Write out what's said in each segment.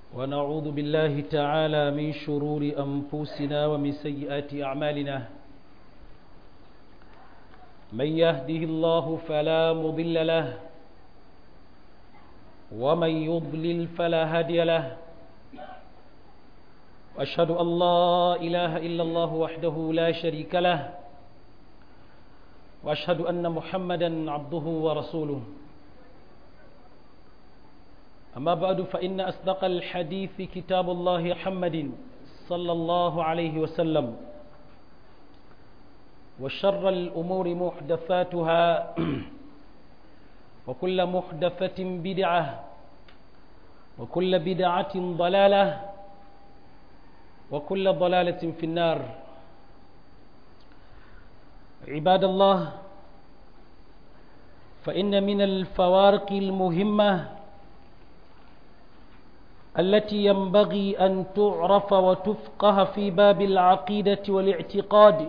ونعوذ بالله تعالى من شرور أنفسنا ومن سيئات أعمالنا من يهده الله فلا مضل له ومن يضلل فلا هادي له وأشهد أن لا إله إلا الله وحده لا شريك له وأشهد أن محمدا عبده ورسوله أما بعد فإن أصدق الحديث كتاب الله محمد صلى الله عليه وسلم وشر الأمور محدثاتها وكل محدثة بدعة وكل بدعة ضلالة وكل ضلالة في النار عباد الله فإن من الفوارق المهمة التي ينبغي أن تعرف وتفقه في باب العقيدة والاعتقاد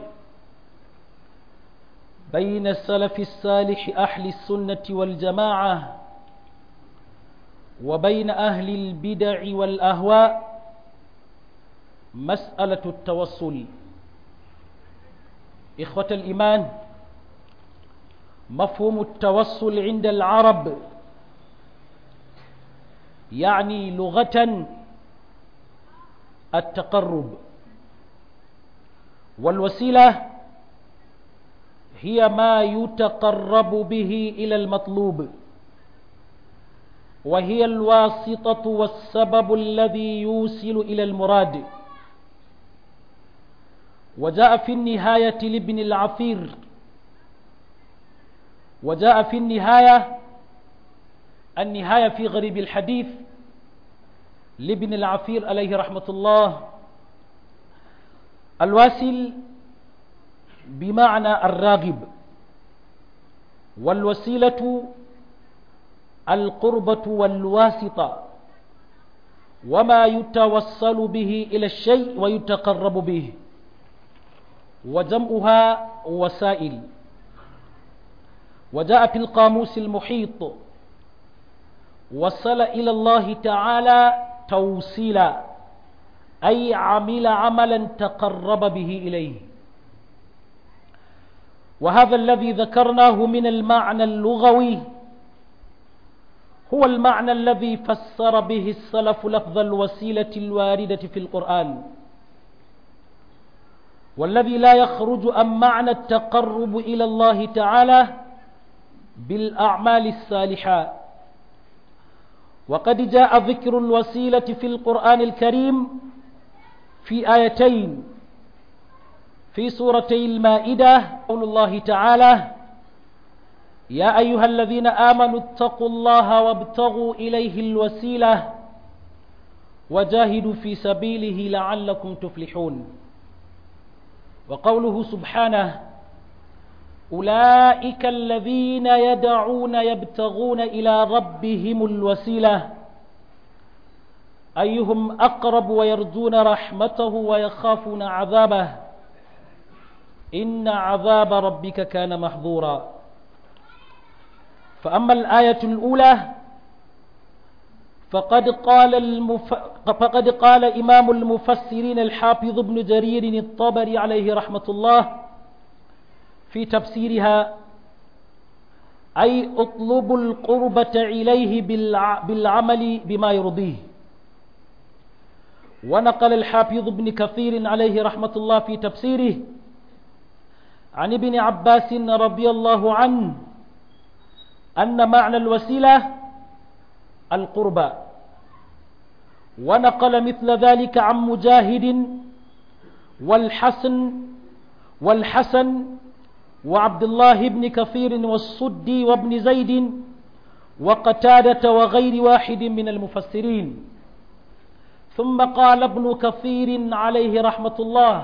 بين السلف الصالح أهل السنة والجماعة وبين أهل البدع والأهواء مسألة التوصل إخوة الإيمان مفهوم التوصل عند العرب يعني لغة التقرب والوسيلة هي ما يتقرب به إلى المطلوب وهي الواسطة والسبب الذي يوصل إلى المراد وجاء في النهاية لابن العثير وجاء في النهاية النهاية في غريب الحديث لابن العثير عليه رحمة الله الواسل بمعنى الراغب والوسيلة القربة والواسطة وما يتوصل به إلى الشيء ويتقرب به وجمعها وسائل وجاء في القاموس المحيط وصل إلى الله تعالى توصيلا أي عمل عملا تقرب به إليه وهذا الذي ذكرناه من المعنى اللغوي هو المعنى الذي فسر به السلف لفظ الوسيلة الواردة في القرآن والذي لا يخرج عن معنى التقرب إلى الله تعالى بالأعمال الصالحة وقد جاء ذكر الوسيلة في القرآن الكريم في آيتين في سورتي المائدة قول الله تعالى يا أيها الذين آمنوا اتقوا الله وابتغوا إليه الوسيلة وجاهدوا في سبيله لعلكم تفلحون وقوله سبحانه أولئك الذين يدعون يبتغون إلى ربهم الوسيلة أيهم أقرب ويرجون رحمته ويخافون عذابه إن عذاب ربك كان محظورا فأما الآية الأولى فقد قال, المف... فقد قال إمام المفسرين الحافظ ابن جرير الطبري عليه رحمة الله في تفسيرها أي اطلبوا القربة إليه بالع... بالعمل بما يرضيه ونقل الحافظ ابن كثير عليه رحمة الله في تفسيره عن ابن عباس رضي الله عنه أن معنى الوسيلة القربى ونقل مثل ذلك عن مجاهد والحسن والحسن وعبد الله بن كثير والصدي وابن زيد وقتادة وغير واحد من المفسرين ثم قال ابن كثير عليه رحمة الله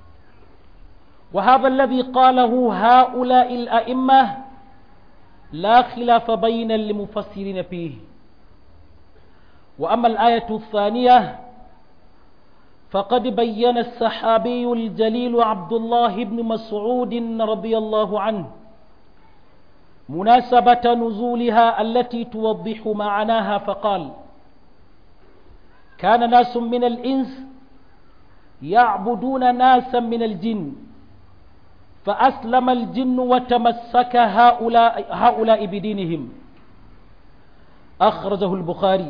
وهذا الذي قاله هؤلاء الأئمة لا خلاف بين المفسرين فيه وأما الآية الثانية فقد بين الصحابي الجليل عبد الله بن مسعود رضي الله عنه مناسبة نزولها التي توضح معناها فقال كان ناس من الإنس يعبدون ناسا من الجن فأسلم الجن وتمسك هؤلاء, هؤلاء بدينهم أخرجه البخاري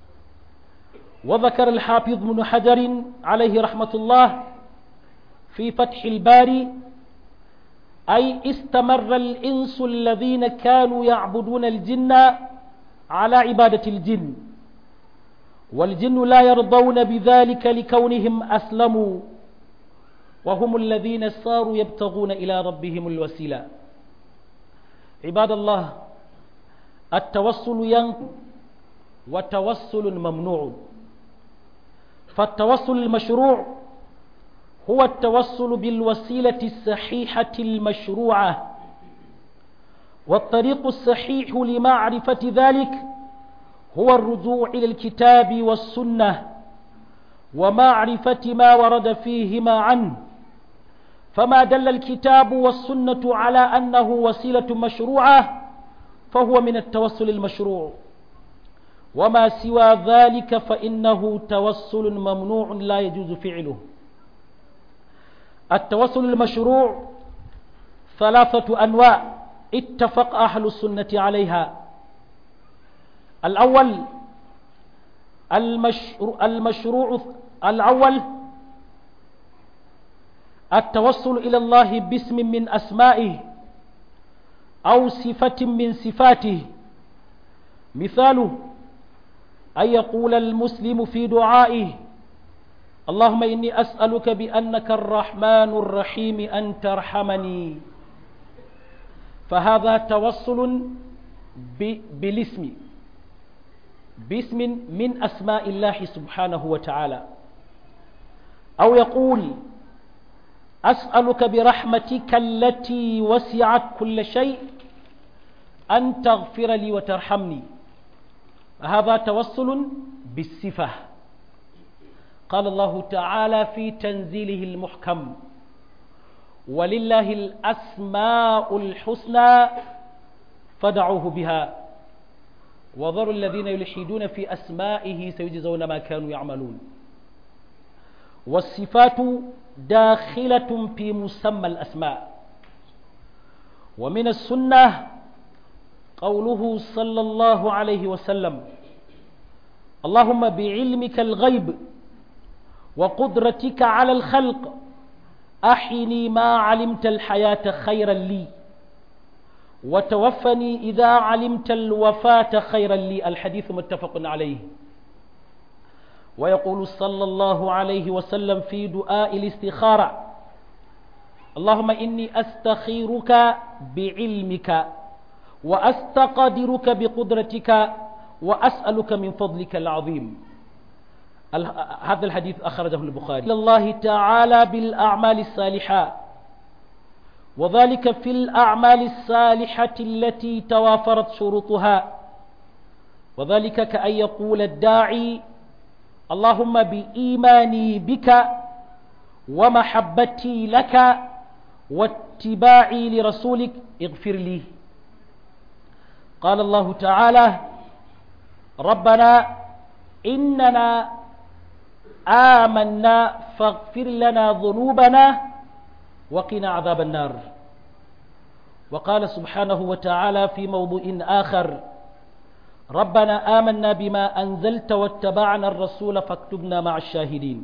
وذكر الحافظ بن حجر عليه رحمة الله في فتح الباري أي استمر الإنس الذين كانوا يعبدون الجن على عبادة الجن والجن لا يرضون بذلك لكونهم أسلموا وهم الذين صاروا يبتغون إلى ربهم الوسيلة عباد الله التوسل ين وتوسل ممنوع فالتوسل المشروع هو التوسل بالوسيلة الصحيحة المشروعة والطريق الصحيح لمعرفة ذلك هو الرجوع إلى الكتاب والسنة ومعرفة ما ورد فيهما عنه فما دل الكتاب والسنة على أنه وسيلة مشروعة فهو من التوسل المشروع وما سوى ذلك فإنه توسل ممنوع لا يجوز فعله التوسل المشروع ثلاثة أنواع اتفق أهل السنة عليها الأول المشروع, المشروع الأول التوسل إلى الله باسم من أسمائه أو صفة من صفاته مثاله أن يقول المسلم في دعائه اللهم إني أسألك بأنك الرحمن الرحيم أن ترحمني فهذا توصل بالاسم باسم من أسماء الله سبحانه وتعالى أو يقول أسألك برحمتك التي وسعت كل شيء أن تغفر لي وترحمني هذا توسل بالصفة قال الله تعالى في تنزيله المحكم ولله الأسماء الحسنى فدعوه بها وذروا الذين يلحدون في أسمائه سيجزون ما كانوا يعملون والصفات داخلة في مسمى الأسماء ومن السنة قوله صلى الله عليه وسلم اللهم بعلمك الغيب وقدرتك على الخلق أحني ما علمت الحياة خيرا لي وتوفني إذا علمت الوفاة خيرا لي الحديث متفق عليه ويقول صلى الله عليه وسلم في دعاء الاستخارة اللهم إني أستخيرك بعلمك وأستقدرك بقدرتك وأسألك من فضلك العظيم هذا الحديث أخرجه البخاري الله تعالى بالأعمال الصالحة وذلك في الأعمال الصالحة التي توافرت شروطها وذلك كأن يقول الداعي اللهم بإيماني بك ومحبتي لك واتباعي لرسولك اغفر لي قال الله تعالى ربنا إننا آمنا فاغفر لنا ذنوبنا وقنا عذاب النار وقال سبحانه وتعالى في موضوع آخر ربنا آمنا بما أنزلت واتبعنا الرسول فاكتبنا مع الشاهدين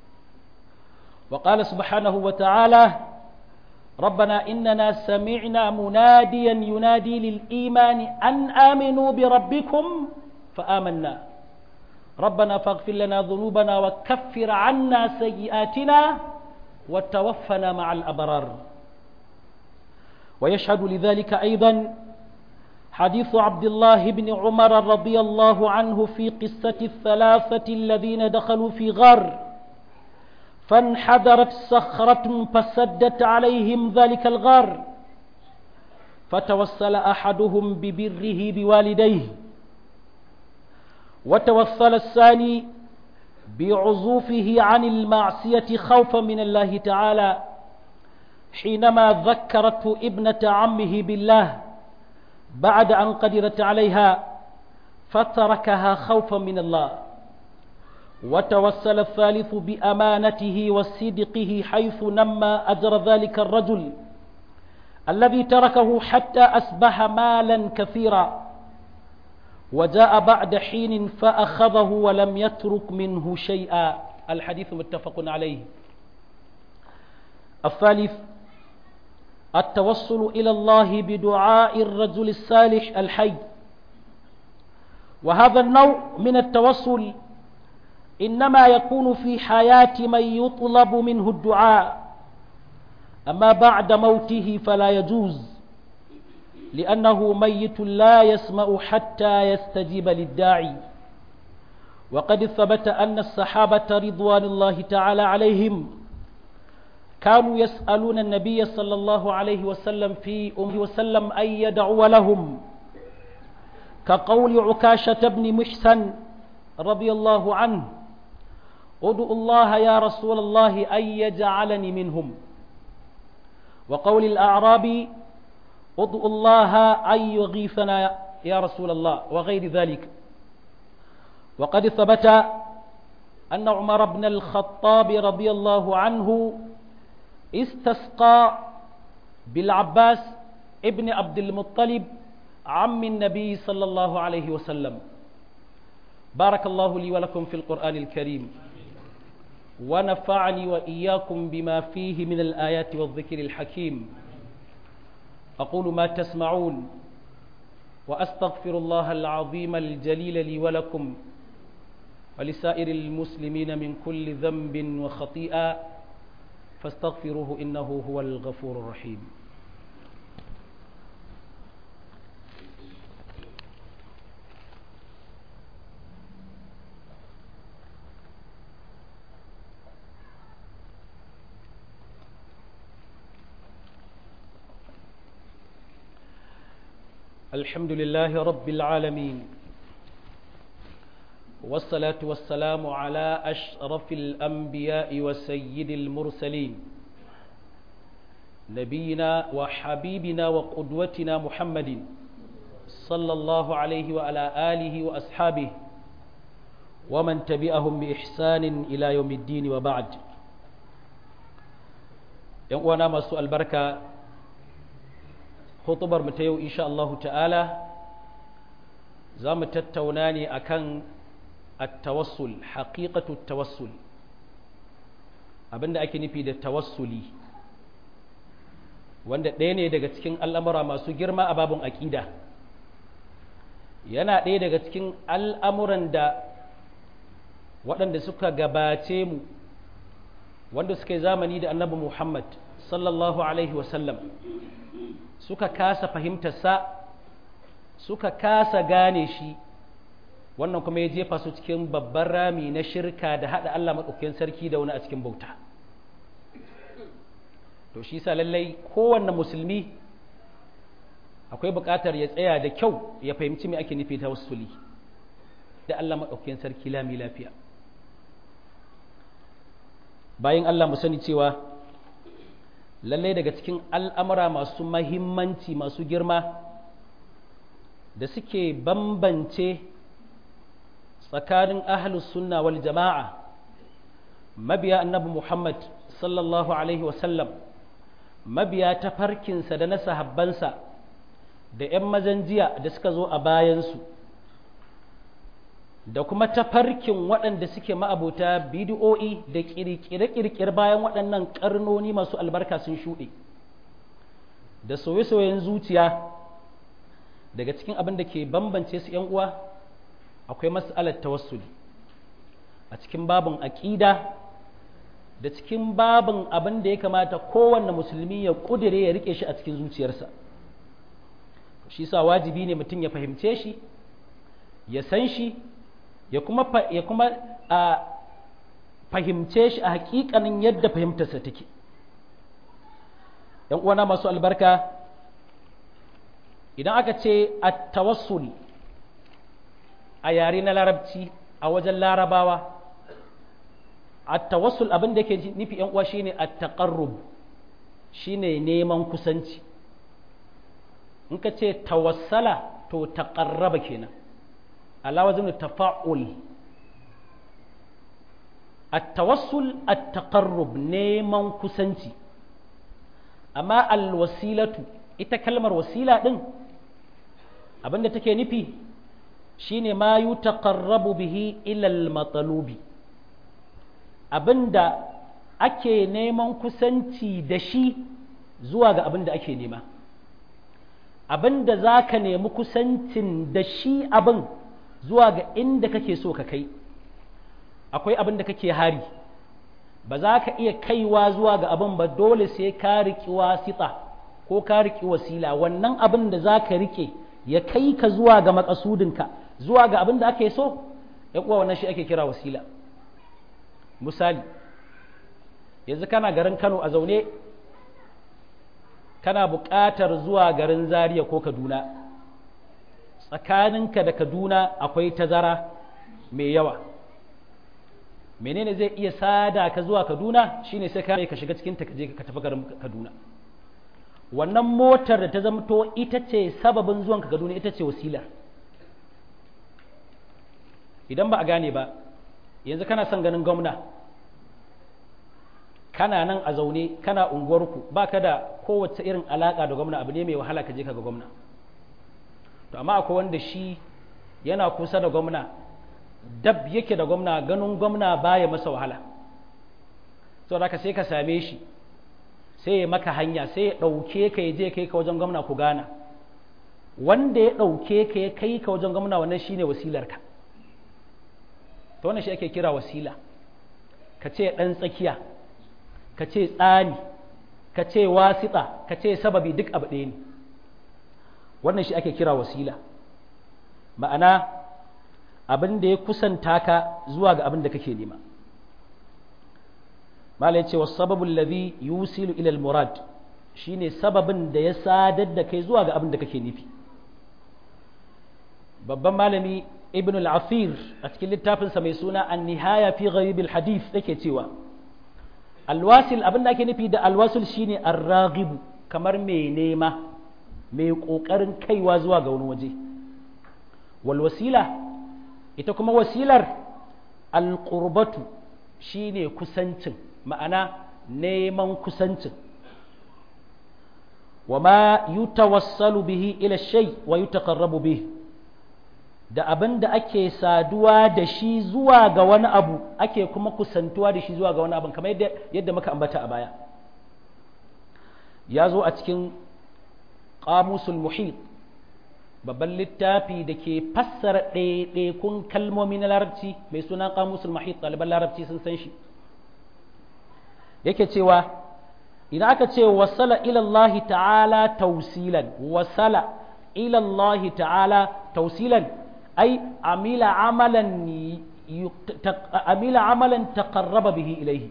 وقال سبحانه وتعالى ربنا إننا سمعنا مناديا ينادي للإيمان أن آمنوا بربكم فآمنا ربنا فاغفر لنا ذنوبنا وكفر عنا سيئاتنا وتوفنا مع الأبرار ويشهد لذلك أيضا حديث عبد الله بن عمر رضي الله عنه في قصة الثلاثة الذين دخلوا في غار فانحدرت صخرة فسدت عليهم ذلك الغار فتوسل أحدهم ببره بوالديه وتوصل الثاني بعزوفه عن المعصية خوفا من الله تعالى حينما ذكرته ابنة عمه بالله بعد أن قدرت عليها فتركها خوفا من الله وتوسل الثالث بأمانته وصدقه حيث نمى أجر ذلك الرجل الذي تركه حتى أصبح مالا كثيرا وجاء بعد حين فأخذه ولم يترك منه شيئا الحديث متفق عليه الثالث التوصل إلى الله بدعاء الرجل الصالح الحي وهذا النوع من التوصل إنما يكون في حياة من يطلب منه الدعاء أما بعد موته فلا يجوز لأنه ميت لا يسمع حتى يستجيب للداعي وقد ثبت أن الصحابة رضوان الله تعالى عليهم كانوا يسألون النبي صلى الله عليه وسلم في أمه وسلم أن يدعو لهم كقول عكاشة بن محسن رضي الله عنه ادعو الله يا رسول الله أن يجعلني منهم وقول الأعرابي ادعو الله أن يغيثنا يا رسول الله وغير ذلك وقد ثبت أن عمر بن الخطاب رضي الله عنه استسقى بالعباس ابن عبد المطلب عم النبي صلى الله عليه وسلم بارك الله لي ولكم في القرآن الكريم ونفعني وإياكم بما فيه من الآيات والذكر الحكيم أقول ما تسمعون وأستغفر الله العظيم الجليل لي ولكم ولسائر المسلمين من كل ذنب وخطيئة فاستغفروه إنه هو الغفور الرحيم الحمد لله رب العالمين والصلاة والسلام على أشرف الأنبياء وسيد المرسلين نبينا وحبيبنا وقدوتنا محمد صلى الله عليه وعلى آله وأصحابه ومن تبعهم بإحسان إلى يوم الدين وبعد يوانا ما سؤال بركة خطبر متيو إن شاء الله تعالى زام تتوناني أكن التوسل حقيقة التوسل abinda ake nufi da tawassuli wanda ɗaya ne daga cikin al'amura masu girma a babin aƙida yana ɗaya daga cikin al'amuran da waɗanda suka gabace mu wanda suka yi zamani da annabi Muhammad sallallahu Alaihi wasallam suka kasa fahimtarsa suka kasa gane shi wannan kuma ya jefa su cikin babban rami na shirka da haɗa Allah maɗaukakin sarki da wani a cikin bauta to shi sa lallai kowanne musulmi akwai buƙatar ya tsaya da kyau ya fahimci me ake nufi ta wasuli da Allah maɗaukakin sarki lami lafiya bayan Allah mu sani cewa lallai daga cikin al'amura masu mahimmanci masu girma da suke bambance tsakanin ahlus sunna wal jama'a mabiya annabi Muhammad sallallahu alaihi wasallam mabiya ta farkinsa da na sahabbansa da ‘yan mazan jiya da suka zo a bayansu da kuma tafarkin waɗanda suke ma'abota bidiyo'i da ƙirƙire-ƙirƙire bayan waɗannan ƙarnoni masu albarka sun shuɗe da soye-soyen zuciya daga cikin abin da ke bambance su ‘yan uwa akwai mas'alar tawassuli a cikin babin aƙida da cikin babin abin da ya kamata kowanne musulmi ya ƙudire ya riƙe shi a cikin zuciyarsa shi sa wajibi ne mutum ya fahimce shi ya san shi ya kuma ya kuma a fahimce shi a hakikanin yadda fahimtarsa take ‘yan uwana masu albarka idan aka ce a tawassul a yare na larabci a wajen larabawa a tawassul abin da ke nufi ‘yan uwa shine a taƙarrub shine neman kusanci in ka ce tawassala to taƙarraba kenan ala wazin tafa'ul at-tawassul at-taqarrub neman kusanci amma al-wasilatu ita kalmar wasila din abinda take nufi shine ma yutaqarrabu bihi ila al-matlubi abinda ake neman kusanci da shi zuwa ga abinda ake nema abinda zaka nemi kusancin da shi abin zuwa ga inda kake so ka kai akwai abin da kake hari ba za ka iya kaiwa zuwa ga abin ba dole sai ka riƙi wasita ko ka riƙi wasila wannan abin da za ka riƙe ya kai ka zuwa ga makasudinka zuwa ga abin da ake so ya kuwa wannan shi ake kira wasila misali yanzu kana garin kano a zaune kana buƙatar zuwa garin zaria ko kaduna tsakaninka da kaduna akwai tazara mai yawa menene zai iya sada ka zuwa kaduna shine sai ka ka shiga cikin ta je ka tafi garin kaduna wannan motar da ta zamto ita ce sababin zuwan ka kaduna ita ce wasila idan ba a gane ba yanzu kana son ganin gwamna kana nan a zaune kana unguwarku ba ka da kowace irin alaka da gwamna abu ne mai wahala ka je ka ga gwamna to amma akwai wanda shi yana kusa da gwamna dab yake da gwamna ganin gwamna baya masa wahala sau da ka sai ka same shi sai ya maka hanya sai ya ɗauke ka ya je kai ka wajen gwamna ku gana wanda ya ɗauke ka ya kai ka wajen gwamna wannan shine wasilarka to wannan shi ake kira wasila ka ce ɗan tsakiya ka ce tsani ka ce wasiɗa ka ce sababi duk abu ɗaya ne wannan shi ake kira wasila ma'ana abin da ya kusanta ka zuwa ga abin da kake nema mala ya ce wa sababin lazi yusilu ilal murad shine sababin da ya sadar da kai zuwa ga abin da kake nufi babban malami ibn al-afir a cikin littafinsa mai suna an nihaya fi gharibil hadith yake cewa alwasil abin da ake nufi da alwasil shine arragibu kamar mai nema mai kokarin kaiwa zuwa ga wani waje wal wasila ita kuma wasilar alqurbatu shine kusancin ma'ana neman kusancin wa ma yutawassalu bihi ila shay wa yutaqarrabu bihi da abin da ake saduwa da shi zuwa ga wani abu ake kuma kusantuwa da shi zuwa ga wani abu kamar yadda, yadda muka ambata a baya ya zo a cikin ƙamusul muhit babban littafi da ke fassara ɗaiɗaikun kalmomi na larabci mai suna ƙamusul muhit ɗaliban larabci sun san shi yake cewa idan aka ce wasala ilallahi ta'ala tausilan wasala ilallahi ta'ala tausilan ai amila amalan amila amalan taqarraba bihi ilaihi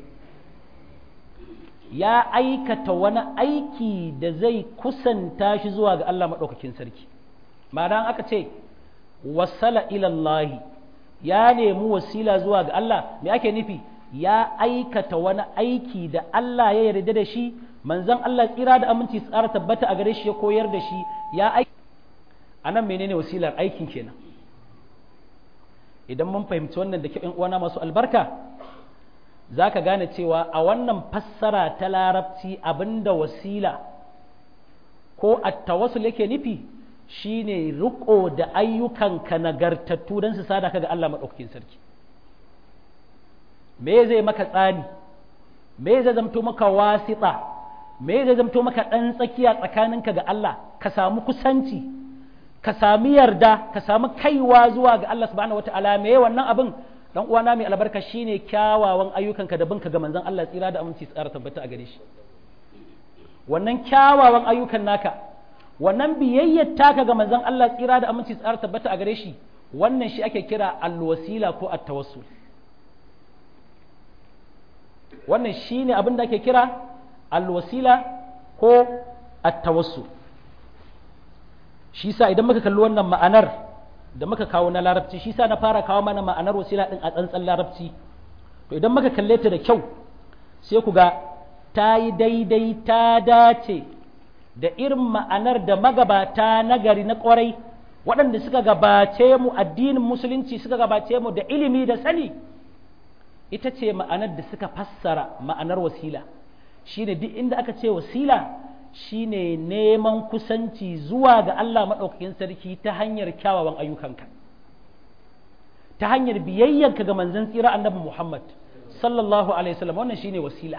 ya aikata wani aiki da zai kusanta shi zuwa ga Allah maɗaukakin sarki ma'ana aka ce wasala ilallahi ya nemi wasila zuwa ga Allah me ake nufi ya aikata wani aiki da Allah ya yarda da shi manzon Allah tsira da aminci tsara tabbata a gare shi ya koyar da shi ya aiki anan menene wasilar aikin kenan idan mun fahimci wannan da kyau uwana masu albarka za ka gane cewa a wannan fassara ta larabci abinda wasila ko attawassul yake nufi shine riko da ayyukanka nagartattu don su sada ka ga Allah maɗaukakin sarki me zai maka tsani me zai zamto maka wasiɗa me zai zamto maka ɗan tsakiya tsakaninka ga Allah ka samu kusanci ka sami yarda ka sami kaiwa zuwa ga Allah subhanahu wataala me wannan abin dan uwana mai albarka shine kyawawan ayyukanka da binka ga manzon Allah tsira da aminci tsara tabbata a gare shi wannan kyawawan ayyukan naka wannan biyayyar taka ga manzon Allah tsira da aminci tsara tabbata a gare shi wannan shi ake kira alwasila ko at-tawassul wannan shine abin da ake kira alwasila ko at-tawassul shi sa idan muka kalli wannan ma'anar da muka kawo na larabci shi sa na fara kawo mana ma'anar wasila din a tsantsan larabci to idan muka kalle ta da kyau sai ku ga ta yi daidai ta dace da irin ma'anar da magabata nagari na kwarai waɗanda suka gabace mu addinin musulunci suka gabace mu da ilimi da sani ita ce ma'anar da suka fassara ma'anar wasila shine duk inda aka ce wasila shine neman kusanci zuwa ga Allah maɗaukakin sarki ta hanyar kyawawan ayyukanka ta hanyar biyayyanka ga manzon tsira annabi Muhammad sallallahu alaihi wasallam wannan shine wasila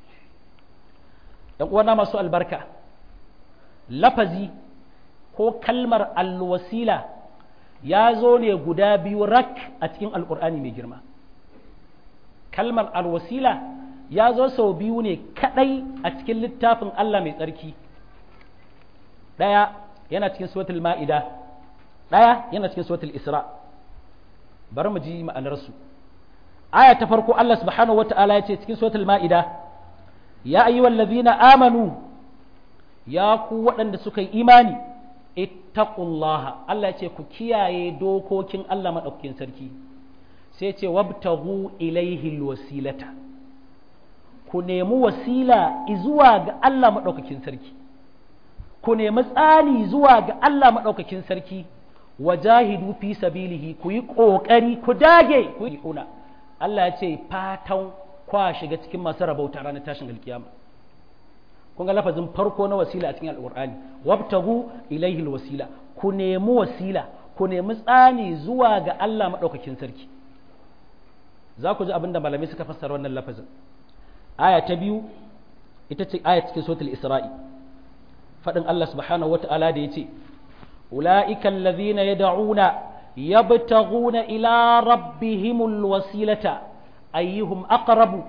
ɗan uwana masu albarka lafazi ko kalmar alwasila ya zo ne guda biyu rak a cikin alkur'ani mai girma kalmar alwasila ya zo sau biyu ne kadai a cikin littafin Allah mai tsarki ɗaya yana cikin suratul ma'ida ɗaya yana cikin suratul isra bari mu ji ma'anarsu aya ta farko Allah subhanahu wata'ala ya ce cikin suratul ma'ida ya ayyuhal ladhina amanu ya ku waɗanda suka yi imani ittaqullaha Allah ya ce ku kiyaye dokokin Allah madaukakin sarki sai ce wabtaghu ilaihi alwasilata ku nemi wasila zuwa ga Allah madaukakin sarki ku nemi tsani zuwa ga Allah madaukakin sarki wajahidu fi sabilihi ku yi kokari ku dage ku yi huna Allah ya ce fatan kwa shiga cikin masu rabauta ranar tashin alkiyama kun ga lafazin farko na wasila a cikin alqur'ani wabtagu ilaihi alwasila ku nemi wasila ku nemi tsani zuwa ga Allah madaukakin sarki za ku ji abin da malamai suka fassara wannan lafazin aya ta biyu ita ce aya cikin suratul isra'i faɗin Allah subhanahu wata'ala da yace ulaika allazina yad'una yabtaghuna ila rabbihimul wasilata ayyuhum aqrabu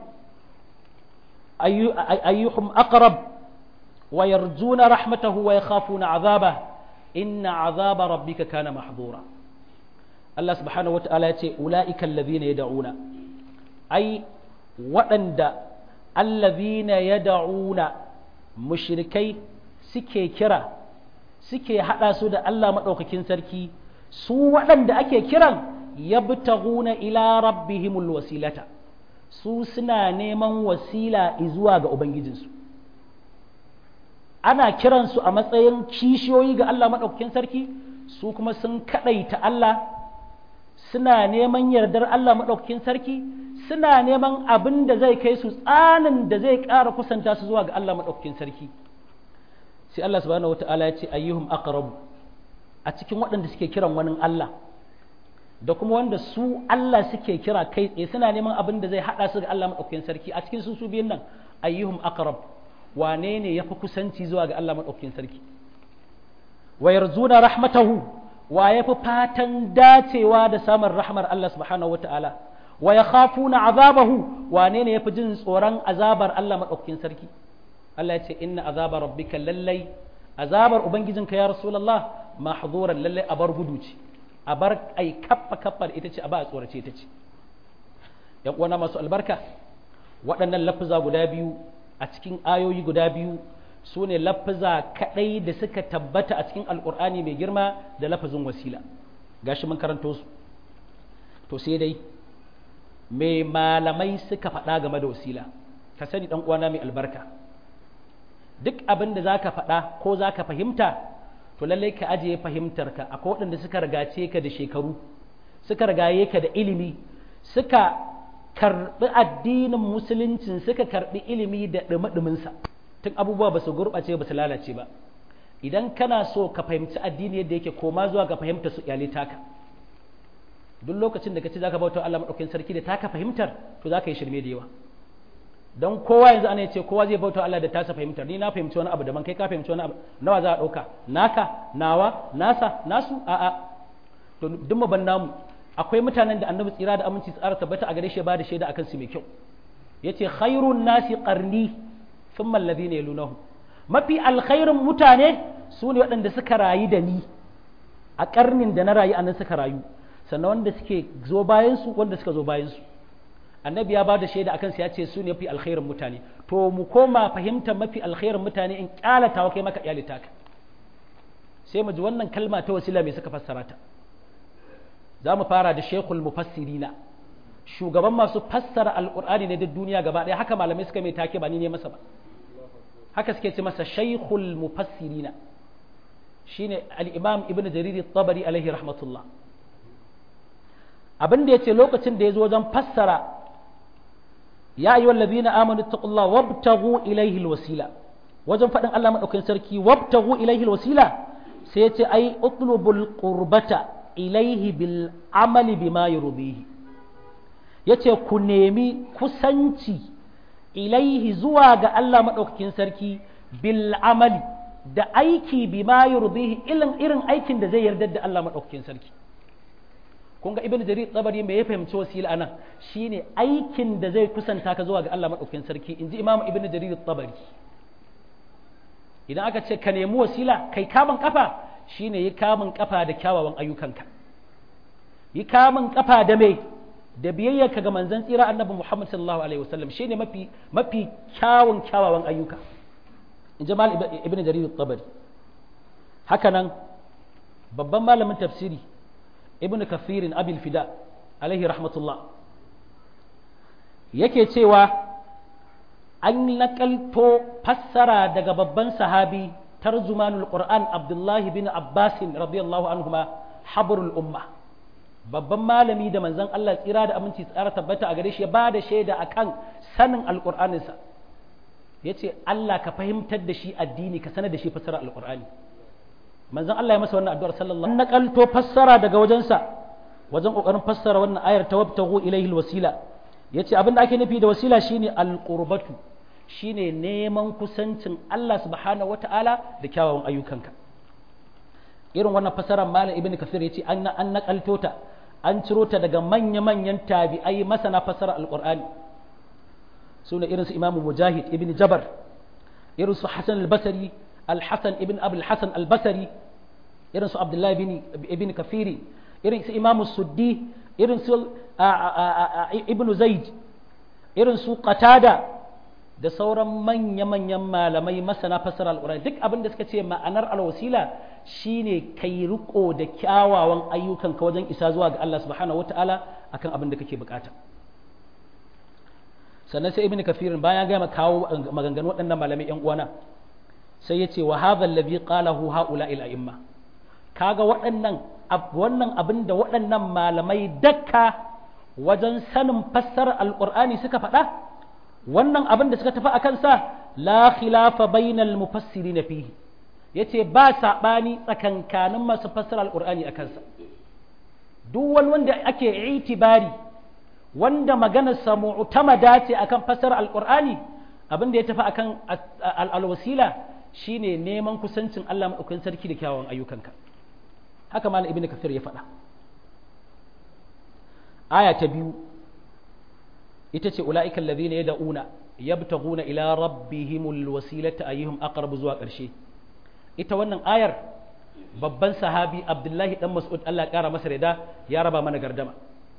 ayyuhum aqrab wa yarjuna rahmatahu wa yakhafuna 'adhabah inna 'adhaba rabbika kana mahdura Allah subhanahu wata'ala yace ulaika allazina yad'una ai waɗanda allazina yad'una mushrikai suke kira suke haɗa su da Allah maɗaukakin sarki su waɗanda ake kiran yabtaghuna ila rabbihimul wasilata su suna neman wasila zuwa ga ubangijinsu ana kiransu a matsayin kishiyoyi ga Allah maɗaukakin sarki su kuma sun kaɗaita Allah suna neman yardar Allah maɗaukakin sarki suna neman abin da zai kai su tsanin da zai ƙara kusanta su zuwa ga Allah maɗaukakin sarki sai Allah subhanahu wata'ala ya ce ayyuhum aqrabu a cikin waɗanda suke kiran wani Allah da kuma wanda su Allah suke kira kai tsaye suna neman abin da zai haɗa su ga Allah maɗaukakin sarki a cikin su su biyun nan ayyuhum aqrab wane ne yafi kusanci zuwa ga Allah maɗaukakin sarki wa yarzuna rahmatahu wa yafi fatan dacewa da samun rahmar Allah subhanahu wata'ala wa yakhafuna azabahu wane ne yafi jin tsoron azabar Allah maɗaukakin sarki Allah ya ce inna azaba rabbika lallai azabar ubangijinka ya rasulullah mahzuran lallai a bar gudu ce a bar ai kappa kappa ita ce a ba a tsorace ita ce yan uwana masu albarka waɗannan lafuza guda biyu a cikin ayoyi guda biyu su ne lafuza kaɗai da suka tabbata a cikin alƙur'ani mai girma da lafazin wasila gashi mun karanto su to sai dai mai malamai suka faɗa game da wasila ka sani ɗan uwana mai albarka duk abin da za ka faɗa ko za ka fahimta to lallai ka ajiye fahimtarka akwai waɗanda suka ragace ka da shekaru suka ragaye ka da ilimi suka karɓi addinin musuluncin suka karɓi ilimi da ɗumi-ɗuminsa tun abubuwa ba su gurɓace ba su lalace ba idan kana so ka fahimci addini yadda yake koma zuwa ga fahimta su iyalai taka duk lokacin da ka ce za ka bauta Allah maɗaukin sarki da taka fahimtar to za ka yi shirme da yawa don kowa yanzu ana ce kowa zai bauta Allah da tasa fahimtar ni na fahimci wani abu daban kai ka fahimci wani abu nawa za a ɗauka naka nawa nasa nasu a'a to duk mu ban namu akwai mutanen da annabi tsira da aminci tsara tabbata a gare shi ba da shaida akan su mai kyau yace khairun nasi qarni thumma alladhina yalunahu mafi alkhairin mutane su ne waɗanda suka rayu da ni a karnin da na rayu anan suka rayu sannan wanda suke zo bayan su wanda suka zo bayan su annabi ya ba da shaida akan ya ce su ne mafi alkhairin mutane to mu koma fahimtar mafi alkhairin mutane in kyalata wa kai maka iyalita ka sai mu ji wannan kalma ta wasila mai suka fassara ta za mu fara da shekul mufassirina shugaban masu fassara alqur'ani ne duk duniya gaba ɗaya haka malamai suka mai take ba ni ne masa ba haka suke ce masa shaykhul mufassirina shine al-imam ibn jarir at-tabari alaihi rahmatullah abin da ya ce lokacin da ya zo wajen fassara ya ayyuhal ladina amanu taqullaha wabtaghu ilayhi alwasila wajen faɗin Allah madaukakin sarki wabtaghu ilayhi alwasila sai ya ce ai utlubul qurbata ilayhi bil amali bima yurbihi yace ku nemi kusanci ilaihi zuwa ga Allah madaukakin sarki bil amali da aiki bima yurdihi irin irin aikin da zai yarda da Allah madaukakin sarki kun ga ibnu jarir tsabari me ya fahimci wasila anan shine aikin da zai kusanta ka zuwa ga Allah madaukakin sarki inji imamu ibnu jarir tsabari idan aka ce ka nemi wasila kai kamun kafa shine yi kamun kafa da kyawawan ayyukanka yi kamun kafa da me da biyayyarka ga manzon tsira annabi Muhammad sallallahu alaihi wasallam shine mafi mafi kyawun kyawawan ayyuka in ji mal ibn jarir at-tabari haka nan babban malamin tafsiri ibn kathirin abil fida alaihi rahmatullah yake cewa an nakalto fassara daga babban sahabi tarjumanul qur'an abdullahi bin abbasin radiyallahu anhuma habrul umma babban malami da manzon Allah tsira da aminci tsara tabbata a gare shi ya ba da shaida akan sanin alqur'aninsa ya ce Allah ka fahimtar da shi addini ka sanar da shi fassara alqur'ani manzon Allah ya masa wannan addu'ar sallallahu alaihi wasallam nakalto fassara daga wajensa wajen kokarin fassara wannan ayar tawabtahu ilaihi alwasila yace abin da ake nufi da wasila shine alqurbatu shine neman kusancin Allah subhanahu wataala da kyawawan ayyukanka irin wannan fasarar malam ibn kafir yace an an nakalto ta an ciro ta daga manya-manyan tabi'ai masana fasarar alqur'ani sune irin su imamu mujahid ibn jabar irin su hasan al-basri al-hasan ibn abul hasan al-basri irin su abdullahi ibn ibn kafiri irin su imamu suddi irin su ibn zaid irin su qatada da sauran manya-manyan malamai masana fassara al'urani duk abin da suka ce ma'anar alwasila shine kai riko da kyawawan ayyukan ka wajen isa zuwa ga Allah subhanahu wata'ala akan abin da kake bukata sannan sai ibn kafirin bayan gama kawo maganganu waɗannan malamai yan uwana sai ya ce wa hadha alladhi qalahu haula ila imma kaga waɗannan wannan abin da waɗannan malamai dakka wajen sanin fassarar alqur'ani suka faɗa wannan abin da suka tafi a kansa la khilafa bainal mufassirin fihi yace ba sabani tsakankanin masu fassara alqur'ani a kansa duk wani wanda ake itibari wanda maganar sa mu'tamada ce akan fassara alqur'ani abin da ya tafi akan alwasila shine neman kusancin Allah madaukakin sarki da kyawawan ayyukanka haka malam ibnu kafir ya faɗa aya ta biyu ita ce ula'ikan ladhina yad'una yabtaghuna ila rabbihimul wasilata ayyuhum aqrabu zuwa ƙarshe ita wannan ayar babban sahabi Abdullahi dan Mas'ud Allah ya kara masa rida ya raba mana gardama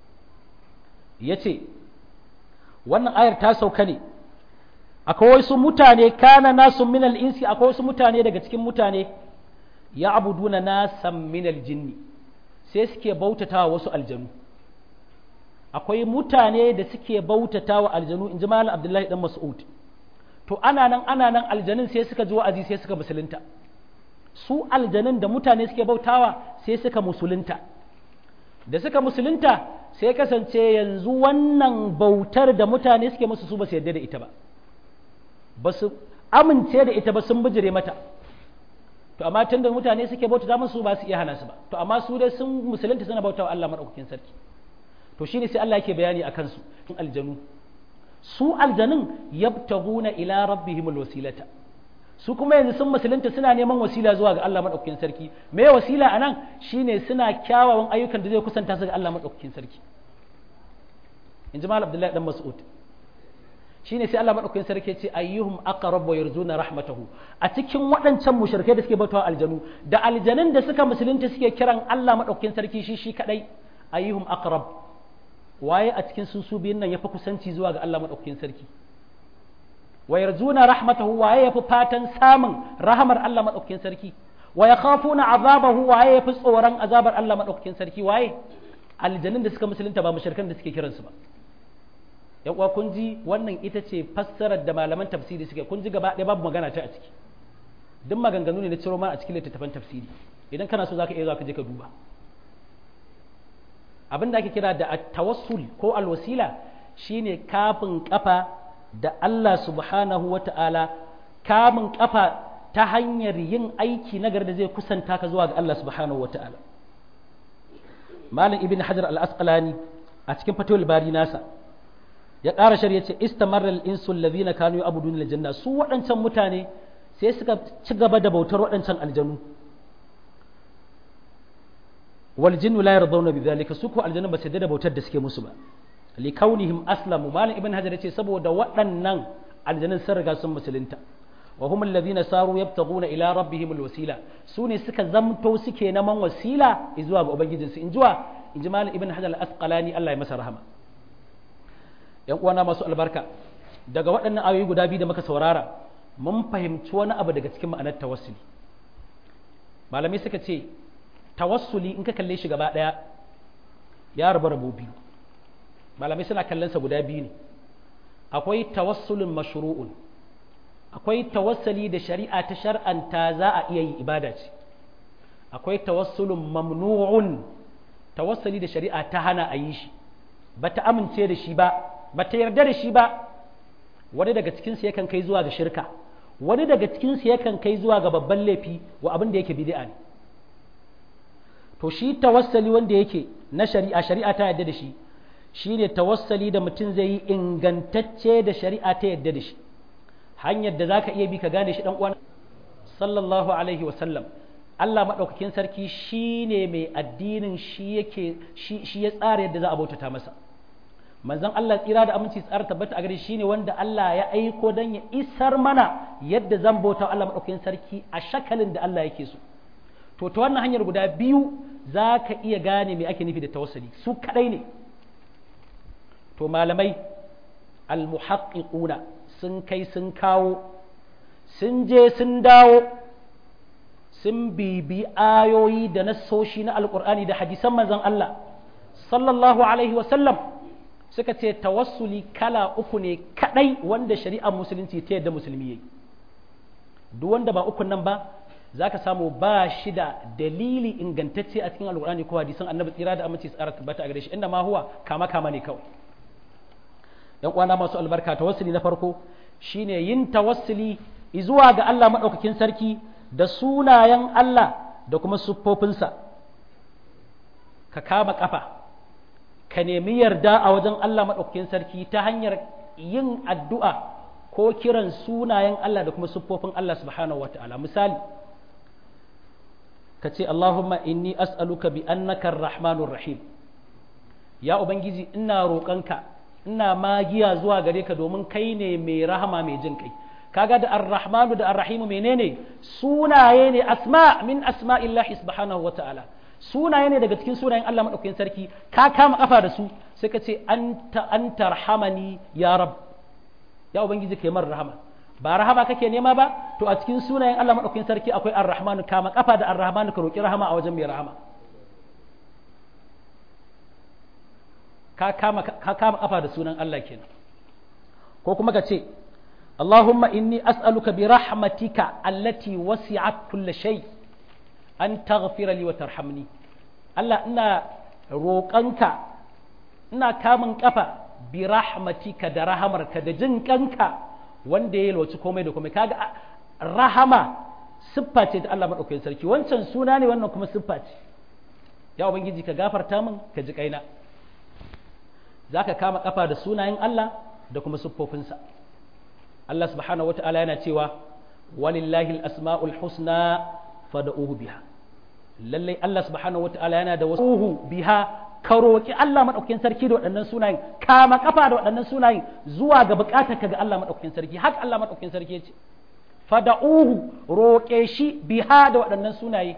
yace wannan ayar ta sauka ne akwai wasu mutane kana nasu minal insi akwai wasu mutane daga cikin mutane ya abuduna nasan minal jinni sai suke bautatawa wasu aljanu akwai mutane da suke bautata wa aljanu in ji malam abdullahi dan mas'ud to ana nan ana nan aljanun sai suka ji wa'azi sai suka musulunta su aljanun da mutane suke bautawa sai suka musulunta da suka musulunta sai kasance yanzu wannan bautar da mutane suke musu su ba su yarda da ita ba ba su amince da ita ba sun bijire mata to amma tunda mutane suke bautata musu ba su iya hana su ba to amma su dai sun musulunta suna bautawa Allah madaukakin sarki to shine sai Allah yake bayani akan su in aljanu su aljanun yabtaguna ila rabbihimul wasilata su kuma yanzu sun musulunta suna neman wasila zuwa ga Allah madaukakin sarki me wasila anan shine suna kyawawan ayyukan da zai kusanta su ga Allah madaukakin sarki in ji malam Abdullahi dan Mas'ud shine sai Allah madaukakin sarki ce ayyuhum aqrab wa yarjuna rahmatahu a cikin waɗancan mushrikai da suke bautawa aljanu da aljanun da suka musulunta suke kiran Allah madaukakin sarki shi shi kadai ayyuhum aqrab waye a cikin su su biyun nan yafi kusanci zuwa ga Allah madaukakin sarki wa yarjuna rahmatahu waye yafi fatan samun rahamar Allah madaukakin sarki wa yakhafuna azabahu waye yafi tsoron azabar Allah madaukakin sarki waye aljanun da suka musulunta ba mushrikan da suke kiransu ba yan uwa kun ji wannan ita ce fassarar da malaman tafsiri suke kun ji gaba ɗaya babu magana ta a ciki duk maganganu ne na ciro ma a cikin littattafan tafsiri idan kana so zaka iya zuwa ka je ka duba abin da ake kira da tawassul ko alwasila shine kafin kafa da Allah subhanahu wata'ala kamun kafa ta hanyar yin aiki nagar da zai kusanta ka zuwa ga Allah subhanahu wata'ala malam ibn hajar al-asqalani a cikin fatawul bari nasa ya ƙara shari'a ce istamarra al-insu alladhina kanu ya'buduna al-janna su waɗancan mutane sai suka ci gaba da bautar waɗancan aljanu wal jinnu la yardawna bidhalika su ko aljanu ba su da bautar da suke musu ba li kaunihim aslamu malam ibn hajar yace saboda waɗannan aljanun sun riga sun musulunta wa hum alladhina saru yabtaguna ila rabbihim alwasila su ne suka zamto suke naman wasila zuwa ga ubangijinsu in jiwa in ji malam ibn hajar al-asqalani Allah ya masa rahama yan uwana masu albarka daga waɗannan ayoyi guda biyu da muka saurara mun fahimci wani abu daga cikin ma'anar tawassuli malamai suka ce tawassuli in ka kalle shi gaba ɗaya ya rabu rabu biyu malamai suna kallonsa guda biyu ne akwai tawassulin mashru'un akwai tawassuli da shari'a ta shar'anta za a iya yi ibada ce akwai tawassulin mamnu'un tawassuli da shari'a ta hana a yi shi ba ta amince da shi ba ba ta yarda da shi ba wani daga cikinsu yakan kai zuwa ga shirka wani daga cikinsu yakan kai zuwa ga babban laifi wa abin da yake bid'a ne to shi tawassali wanda yake na shari'a shari'a ta yarda da shi shine tawassali da mutum zai yi ingantacce da shari'a ta yarda da shi hanyar da zaka iya bi ka gane shi dan uwan sallallahu alaihi wa sallam Allah madaukakin sarki shine mai addinin shi yake shi ya tsara yadda za a bautata masa manzon Allah tsira da aminci tsara tabbata a gare shi ne wanda Allah ya aiko dan ya isar mana yadda zan bauta Allah madaukakin sarki a shakalin da Allah yake so to ta wannan hanyar guda biyu za ka iya gane me ake nufi da tawassuli su kadai ne to malamai almuhaqqiquna sun kai sun kawo sun je sun dawo sun bibi ayoyi da nassoshi na alkur'ani da hadisan manzon Allah sallallahu alaihi wa sallam suka ce tawassuli kala uku ne kadai wanda shari'ar musulunci ta yadda musulmi yayi duk wanda ba ukun nan ba zaka samu ba shi da dalili ingantacce a cikin alkur'ani ko hadisan annabi tsira da aminci tsara tabbata a gare shi inda ma huwa kama kama ne kawai yan uwana masu albarka tawassuli na farko shine yin tawassuli zuwa ga Allah madaukakin sarki da sunayen Allah da kuma siffofinsa ka kama kafa ka nemi yarda a wajen Allah madaukakin sarki ta hanyar yin addu'a ko kiran sunayen Allah da kuma siffofin Allah subhanahu wataala misali ka ce Allahumma inni as'aluka bi annaka ar-rahmanur rahim ya ubangiji ina roƙonka ina magiya zuwa gare ka domin kai ne mai rahama mai jin kai kaga da ar-rahmanu da ar-rahimu menene sunaye ne asma min asma'illahi subhanahu wata'ala sunaye ne daga cikin sunayen Allah madaukakin sarki ka kama kafa da su sai ka ce anta anta rahamani ya rab ya ubangiji kai mar rahama ba rahama kake nema ba to a cikin sunayen Allah madaukakin sarki akwai ar-rahmanu kama kafa da ar-rahmanu ka roki rahama a wajen mai rahama ka kama kafa da sunan Allah kenan ko kuma ka ce Allahumma inni as'aluka bi rahmatika allati wasi'at kulli shay an taghfira li wa tarhamni Allah ina roƙanka ina kamun kafa bi rahmatika da rahamarka da jin kanka wanda ya yalwaci komai da komai kaga rahama siffa ce ta Allah madaukakin sarki wancan suna ne wannan kuma siffa ce ya ubangiji ka gafarta min ka ji kaina za ka kama kafa da sunayen Allah da kuma siffofinsa Allah subhanahu wa ta'ala yana cewa walillahi al-asma'ul husna fad'uhu biha lallai Allah subhanahu wa ta'ala yana da wasu biha ka roki Allah madaukakin sarki da waɗannan sunayen kama kafa da waɗannan sunayen zuwa ga bukatar ka ga Allah madaukakin sarki haka Allah madaukakin sarki yace fad'uhu roke shi biha da waɗannan sunaye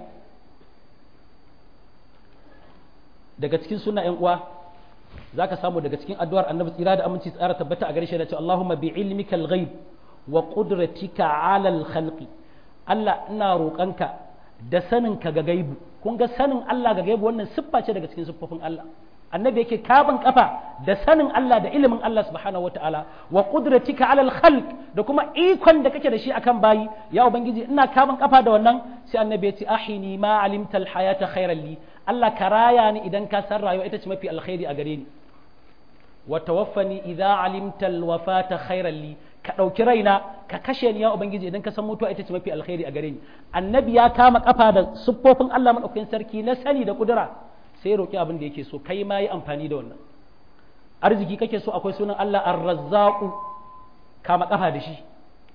daga cikin sunayen uwa za ka samu daga cikin addu'ar annabi tsira da aminci tsara tabbata a gare shi da cewa Allahumma bi ilmika al-ghaib wa qudratika ala al-khalqi Allah ina roƙanka da sanin ka ga gaibu kun ga sanin Allah ga gaibu wannan siffa ce daga cikin siffofin Allah annabi yake kaban kafa da sanin Allah da ilimin Allah subhanahu wataala wa qudratika ala al-khalq da kuma ikon da kake da shi akan bayi ya ubangiji ina kaban kafa da wannan sai annabi ya ce ahini ma alimta al-hayata khairan li Allah ka raya ni idan ka san rayuwa ita ce mafi alkhairi a gare ni wa tawaffani idza alimta alwafata khairan li ka dauki raina ka kashe ni ya ubangiji idan ka san mutuwa ita ce mafi alkhairi a gare ni annabi ya kama kafa da siffofin Allah madaukakin sarki na sani da kudura sai ya roki abin da yake so kai ma yi amfani da wannan arziki kake so akwai sunan Allah ar-razzaqu kama kafa da shi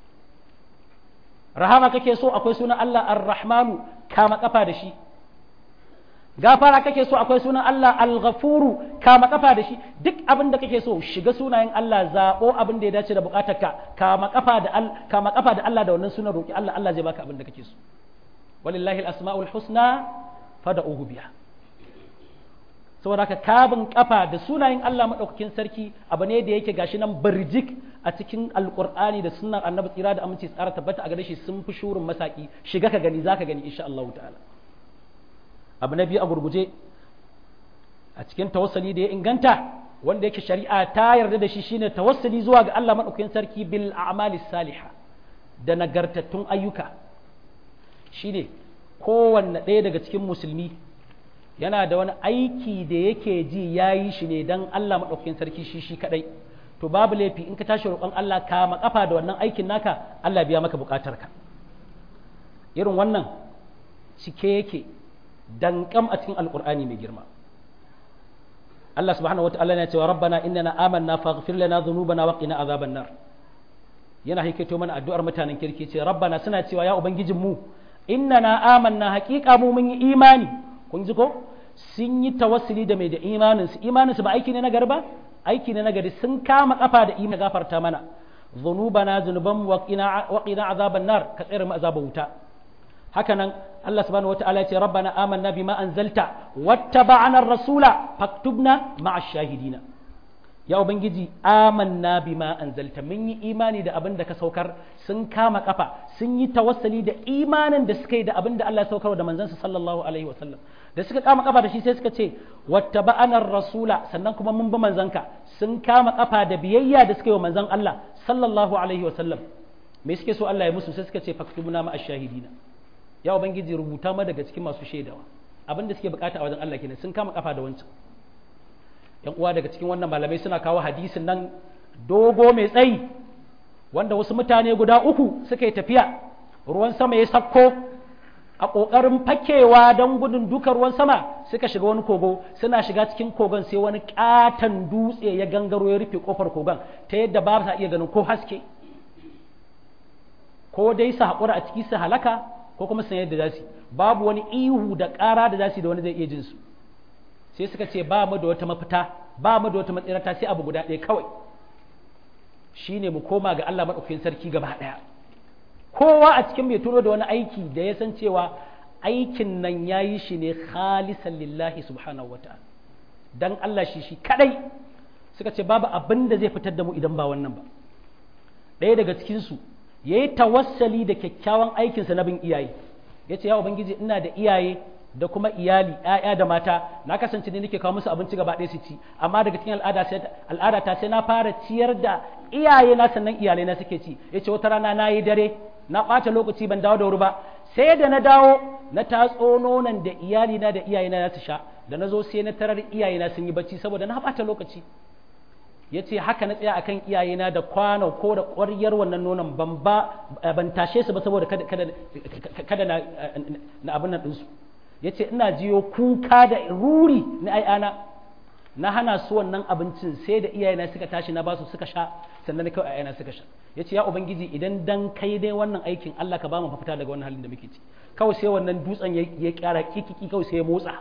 rahama kake so akwai sunan Allah ar-rahmanu kama kafa da shi gafara kake so akwai sunan Allah al-ghafuru kama kafa da shi duk abin da kake so shiga sunayen Allah zabo abin da ya dace da bukatarka kama kafa da kama kafa da Allah da wannan sunan roki Allah Allah zai baka abin da kake so walillahi al-asmaul husna fad'uhu biha saboda haka kabin kafa da sunayen Allah madaukakin sarki abu ne da yake gashi nan barjik a cikin alqur'ani da sunnar annabi tsira da aminci tsara tabbata a gare shi sun fi shurin masaki shiga ka gani zaka gani insha Allah ta'ala abu na biyu a gurguje a cikin tawassali da ya inganta wanda yake shari'a ta yarda da shi shine tawassali zuwa ga Allah madaukakin sarki bil a'malis salihah da nagartattun ayyuka shine kowanne ɗaya daga cikin musulmi yana da wani aiki da yake ji ya yi shi ne don Allah maɗaukakin sarki shi shi kaɗai to babu laifi in ka tashi roƙon Allah ka maƙafa da wannan aikin naka Allah biya maka buƙatarka irin wannan cike yake dankam a cikin alƙur'ani mai girma Allah subhanahu wa ta'ala ya ce wa rabbana innana amanna faghfir lana dhunubana wa qina azaban nar yana haikaito mana addu'ar mutanen kirki ce rabbana suna cewa ya ubangijin mu innana amanna haƙiƙa mu mun yi imani kun ji ko sun yi tawassuli da mai da imaninsu imaninsu ba aiki ne na garba aiki ne na gari sun kama kafa da imani gafarta mana zunubana zunuban wa qina azaban nar ka tsere mu azaban wuta haka nan Allah subhanahu wataala ya ce rabbana amanna bima anzalta wattaba'na ar-rasula faktubna ma'a shahidina ya ubangiji amanna bima anzalta mun yi imani da abin da ka saukar sun kama kafa sun yi tawassali da imanin da suka yi da abin da Allah ya saukar da manzansa sallallahu alaihi wasallam da suka kama kafa da shi sai suka ce wattaba'ana rasula sannan kuma mun bi manzanka sun kama kafa da biyayya da suka yi wa manzan Allah sallallahu alaihi wasallam me suke so Allah ya musu sai suka ce faktubuna ma ash-shahidina ya ubangiji rubuta ma daga cikin masu shaidawa abin da suke bukata a wajen Allah kenan sun kama kafa da wancan yan uwa daga cikin wannan malamai suna kawo hadisin nan dogo mai tsayi wanda wasu mutane guda uku suka yi tafiya ruwan sama ya sakko a ƙoƙarin fakewa don gudun duka ruwan sama suka shiga wani kogo suna shiga cikin kogon sai wani ƙaton dutse ya gangaro ya rufe ƙofar kogon ta yadda ba sa iya ganin ko haske ko dai su haƙura a ciki su halaka ko kuma su yadda za su babu wani ihu da ƙara da za su da wani zai iya jin su sai suka ce ba mu da wata mafita ba mu da wata matsirata sai abu guda ɗaya kawai shine mu koma ga Allah maɗaukakin sarki gaba ɗaya kowa a cikin mai turo da wani aiki da ya san cewa aikin nan ya yi shi ne khalisan lillahi subhanahu wata'ala dan Allah shi shi kadai suka ce babu abin da zai fitar da mu idan ba wannan ba ɗaya daga cikinsu ya yi tawassali da kyakkyawan aikinsa na bin iyaye ya ce ya ubangiji ina da iyaye da kuma iyali ‘ya'ya da mata na kasance ne nake kawo musu abinci gaba ɗaya su ci amma daga cikin al'ada ta sai na fara ciyar da iyaye na sannan iyalai na suke ci ya ce wata rana na yi dare na ɓata lokaci ban dawo da wuri ba sai da na dawo na tatso nonon da iyali na da iyaye na su sha da na zo sai na tarar iyaye na sun yi bacci saboda na ɓata lokaci ya ce haka na tsaya akan iyaye na da kwano ko da ƙwaryar wannan nonon ban ba ban tashe su ba saboda kada na abin nan ɗinsu ya ce ina jiyo kuka da ruri na ai'ana na hana su wannan abincin sai da iyayena suka tashi na basu suka sha sannan na kawai ayana suka sha ya ce ya ubangiji idan dan kai dai wannan aikin Allah ka ba mu mafita daga wannan halin da muke ci kawai sai wannan dutsen ya kyara kikiki kawai sai ya motsa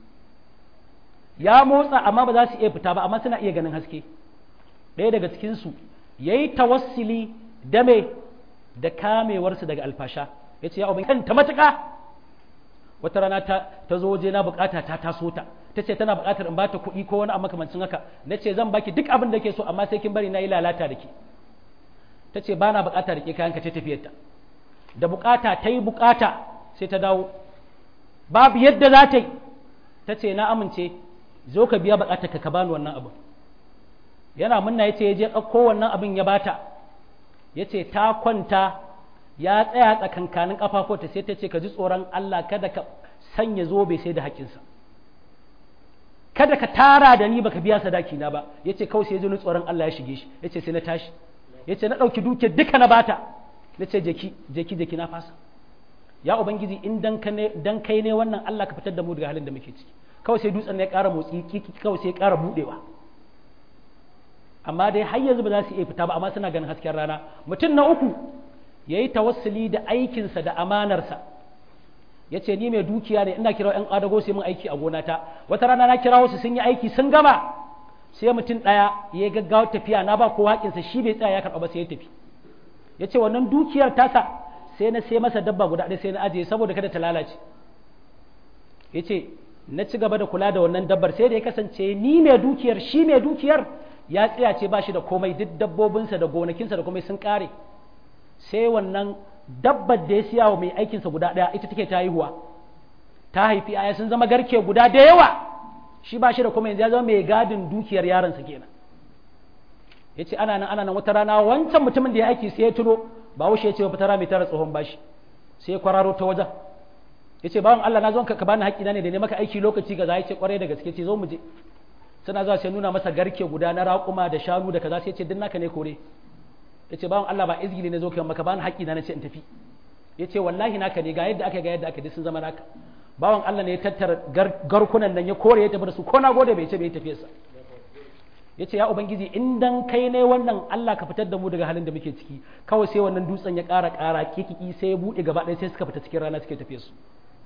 ya motsa amma ba za su iya fita ba amma suna iya ganin haske ɗaya daga cikinsu ya yi tawassili da me da kamewarsu daga alfasha ya ce ya ubangiji ta matuƙa wata rana ta ta zo waje na bukata ta taso ta ta ce tana bukatar in bata kuɗi ko wani makamancin haka na ce zan baki duk abin da ke so amma sai kin bari na yi lalata da ke ta ce ba na bukata da ke kayan ka ta tafiyar ta da bukata ta yi bukata sai ta dawo babu yadda za ta yi ta ce na amince zo ka biya bukatar ka ka bani wannan abin yana munna ya ce ya je ɗauko wannan abin ya bata ya ce ta kwanta ya tsaya tsakankanin ƙafafuwarta sai ta ce ka ji tsoron Allah kada ka sanya zobe sai da haƙinsa kada ka tara da ni baka biya sadaki na ba yace kawai sai ya ji tsoron Allah ya shige shi yace sai na tashi yace na dauki duke duka na bata nace jeki jeki jeki na fasa ya ubangiji in dan ka ne dan kai ne wannan Allah ka fitar da mu daga halin da muke ciki kawai sai dutsen ne ya ƙara motsi kiki kawai sai ya ƙara budewa amma dai har yanzu ba za su iya fita ba amma suna ganin hasken rana mutum na uku yayi tawassuli da aikinsa da amanarsa ya ce ni mai dukiya ne ina kira 'yan adago sai mun aiki a gonata wata rana na kira wasu sun yi aiki sun gama sai mutum ɗaya ya yi gaggawa tafiya na ba ko haƙinsa shi bai tsaya ya karɓa ba sai ya tafi ya ce wannan dukiyar tasa sai na sai masa dabba guda ɗaya sai na ajiye saboda kada ta lalace ya ce na ci gaba da kula da wannan dabbar sai da ya kasance ni mai dukiyar shi mai dukiyar ya tsaya ce ba shi da komai duk dabbobinsa da gonakinsa da komai sun ƙare sai wannan dabbar da ya siya wa mai aikinsa guda ɗaya ita take ta haihuwa ta haifi aya sun zama garke guda da yawa shi ba shi da kuma yanzu ya zama mai gadin dukiyar yaronsa kenan ya ce ana nan ana nan wata rana wancan mutumin da ya aiki sai ya tuno ba wuce ya ce wa fitara mai tara tsohon bashi sai ya kwararo ta wajen ya ce bawan Allah na zo ka bani haƙƙina ne da ne maka aiki lokaci ga za ya ce kwarai da gaske ce zo mu je suna zuwa sai nuna masa garke guda na raƙuma da shanu da kaza sai ya ce din naka ne kore ya ce bawan Allah ba izgili ne zo kai maka bani haƙƙi na na ce in tafi ya ce wallahi naka ne ga yadda aka ga yadda aka sun zama naka bawan Allah ne ya tattara garkunan nan ya kore ya tafi da su ko na gode bai ce bai tafi sa ya ce ya ubangiji in dan kai ne wannan Allah ka fitar da mu daga halin da muke ciki kawai sai wannan dutsen ya ƙara ƙara kikiki sai ya buɗe gaba ɗaya sai suka fita cikin rana suke tafiye su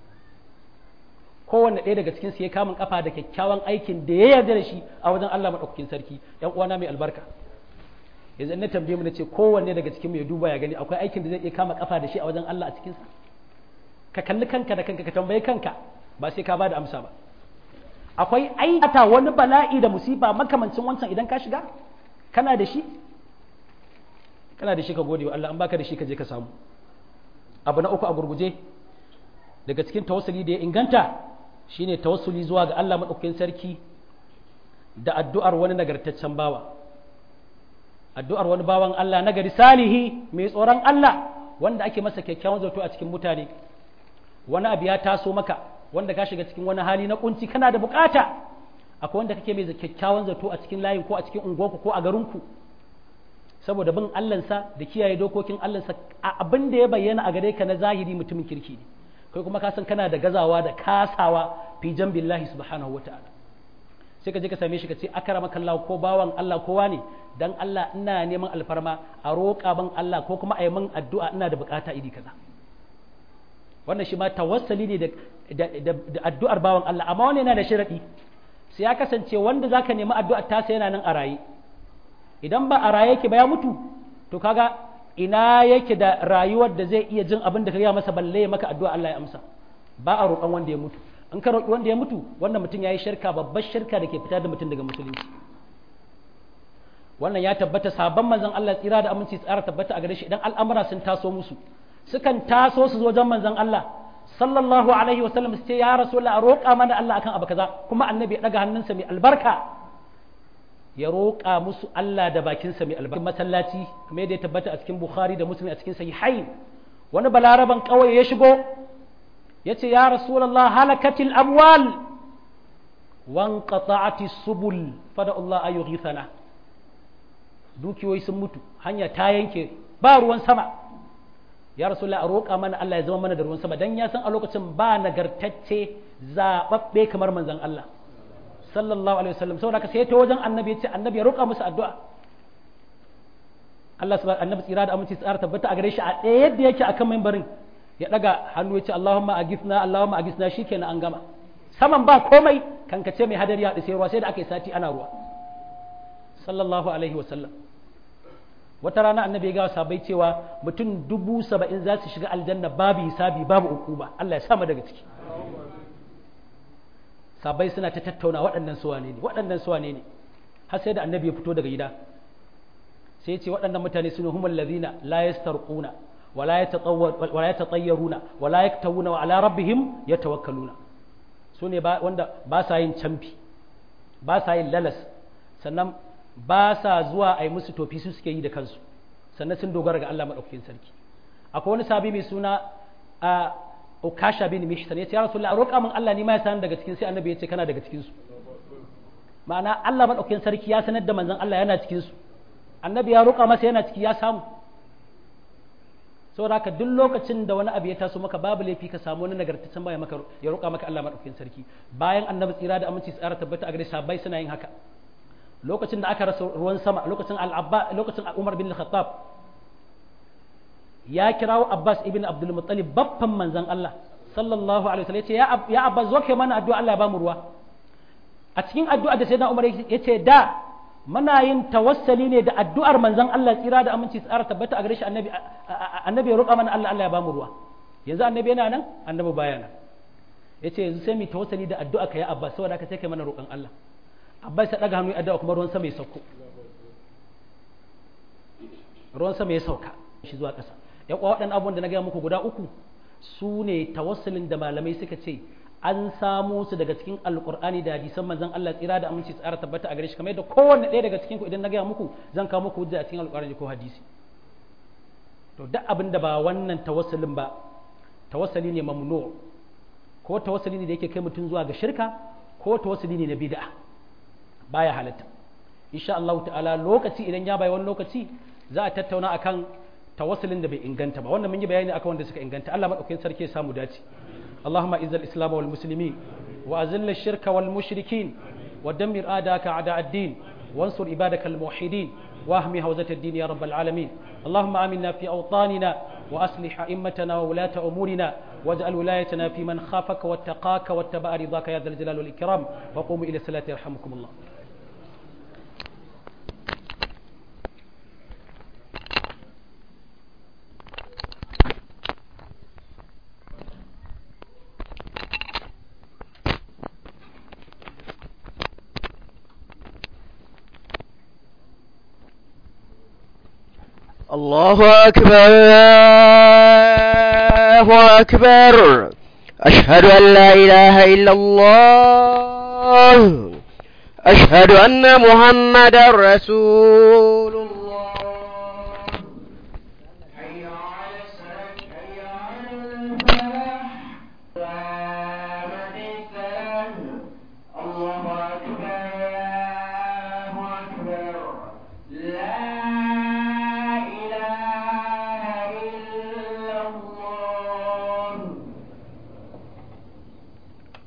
kowanne ɗaya daga cikin su ya kamun kafa da kyakkyawan aikin da ya yarda da shi a wajen Allah madaukakin sarki yan uwana mai albarka yanzu na tambaye mu nace kowanne daga cikin mu ya duba ya gani akwai aikin da zai iya kama kafa da shi a wajen Allah a cikin sa ka kalli kanka da kanka ka tambaye kanka ba sai ka bada amsa ba akwai aikata wani bala'i da musiba makamancin wancan idan ka shiga kana da shi kana da shi ka gode wa Allah an baka da shi ka je ka samu abu na uku a gurguje daga cikin tawassuli da ya inganta shine tawassuli zuwa ga Allah madaukakin sarki da addu'ar wani nagartaccen bawa addu'ar wani bawan Allah na gari salihi mai tsoron Allah wanda ake masa kyakkyawan zato a cikin mutane wani abu ya taso maka wanda ka shiga cikin wani hali na kunci kana da bukata akwai wanda kake mai kyakkyawan zato a cikin layin ko a cikin unguwarku ko a garinku saboda bin Allahnsa da kiyaye dokokin Allahnsa abin da ya bayyana a gare ka na zahiri mutumin kirki ne kai kuma ka san kana da gazawa da kasawa fi billahi subhanahu wataala sai ka je ka same shi ka ce akramaka Allah ko bawan Allah kowa ne dan Allah ina neman alfarma a roƙa ban Allah ko kuma a yi min addu'a ina da bukata iri kaza wannan shi ma tawassali ne da addu'ar bawan Allah amma wani yana da sharadi sai ya kasance wanda zaka nemi addu'ar ta sai yana nan a raye idan ba a raye yake ba ya mutu to kaga ina yake da rayuwar da zai iya jin abin da ka gaya masa balle ya maka addu'a Allah ya amsa ba a roƙon wanda ya mutu in ka roƙi wanda ya mutu wannan mutum ya yi shirka babbar shirka da ke fitar da mutum daga musulunci wannan ya tabbata sabon manzon Allah tsira da aminci tsara tabbata a gare shi idan al'amura sun taso musu sukan taso su zo wajen manzon Allah sallallahu alaihi wa sallam su ce ya rasulullah a roƙa mana Allah akan abu kaza kuma annabi ya daga hannunsa mai albarka ya roƙa musu Allah da bakinsa mai albarka masallaci kamar yadda ya tabbata a cikin Bukhari da Muslim a cikin sahihai wani balaraban kawai ya shigo ya ce ya rasulallah halakatil amwal wan qata'ati subul fada Allah ayu ghithana dukiyoyi sun mutu hanya ta yanke ba ruwan sama ya rasulullah a roƙa mana Allah ya zama mana da ruwan sama dan ya san a lokacin ba nagartacce zababbe kamar manzon Allah sallallahu alaihi wasallam saboda haka sai ta wajen annabi ya ce annabi ya roƙa musu addu'a Allah subhanahu annabi tsira da aminci tsara tabbata a gare shi a ɗaya yadda yake akan mimbarin ya daga hannu ya ce Allahumma agithna Allahumma agithna shikenan an gama saman ba komai kankace mai hadari ya sai ruwa sai da aka yi sati ana ruwa sallallahu alaihi wasallam wata rana annabi ya ga sabai cewa mutum dubu saba'in za su shiga aljanna babu hisabi babu ukuba Allah ya sama daga ciki sabai suna ta tattauna waɗannan su wane ne waɗannan su wane ne har sai da annabi ya fito daga gida sai ya ce waɗannan mutane sune humul ladina la yastarquna wala yatatawwar wala yatatayyaruna wala yaktawuna wa ala rabbihim yatawakkaluna sune ba wanda ba sa yin camfi ba sa yin lalas sannan ba sa zuwa a yi musu tofi su suke yi da kansu sannan sun dogara ga Allah madaukakin sarki akwai wani sabi mai suna a ukasha bin mishtan ya ce ya rasulullah a roƙa min Allah ni ma ya san daga cikin sai annabi ya ce kana daga cikin su ma'ana Allah madaukakin sarki ya sanar da manzon Allah yana cikin su annabi ya roƙa masa yana ciki ya samu saboda haka duk lokacin da wani abu ya taso maka babu laifi ka samu wani nagartaccen baya maka ya roƙa maka Allah madaukakin sarki bayan annabi tsira da aminci tsara tabbata a gare sahabbai suna yin haka lokacin da aka rasa ruwan sama lokacin al-abba lokacin Umar bin Khattab ya kirawo Abbas ibn Abdul Muttalib babban manzon Allah sallallahu alaihi wasallam yace ya ya Abbas zo kai mana addu'a Allah ya ba mu ruwa a cikin addu'a da sayyidina Umar yace da muna yin tawassali ne da addu'ar manzon Allah tsira da aminci tsara tabbata a gare shi annabi annabi ya roƙa mana Allah Allah ya ba mu ruwa yanzu annabi yana nan annabi baya nan yace yanzu sai mu tawassali da addu'a ka ya Abbas saboda ka sai kai mana roƙon Allah Abbas ya daga hannu ya addu'a kuma ruwan sama ya sauko ruwan sama ya sauka shi zuwa ƙasa ya kwa waɗannan abubuwan da na gaya muku guda uku su ne tawassulin da malamai suka ce an samo su daga cikin alkur'ani da hadisan manzon Allah tsira da aminci tsara tabbata a gare shi kamar yadda kowanne ɗaya daga cikin ku idan na gaya muku zan kawo muku hujja a cikin alkur'ani ko hadisi to duk abin da ba wannan tawassulin ba tawassuli ne mamnu ko tawassuli ne da yake kai mutum zuwa ga shirka ko tawassuli ne na bid'a baya halatta insha Allah ta'ala lokaci idan ya bai wani lokaci za a tattauna akan tawassulin da bai inganta ba wannan mun yi bayani akan wanda suka inganta Allah madaukakin sarki ya samu dace اللهم اعز الاسلام والمسلمين واذل الشرك والمشركين ودمر اعداءك اعداء الدين وانصر عبادك الموحدين واهم هوزة الدين يا رب العالمين اللهم امنا في اوطاننا واصلح ائمتنا وولاة امورنا واجعل ولايتنا في من خافك واتقاك واتبع رضاك يا ذا الجلال والاكرام وقوموا الى الصلاه يرحمكم الله الله أكبر الله أكبر أشهد أن لا إله إلا الله أشهد أن محمد رسول الله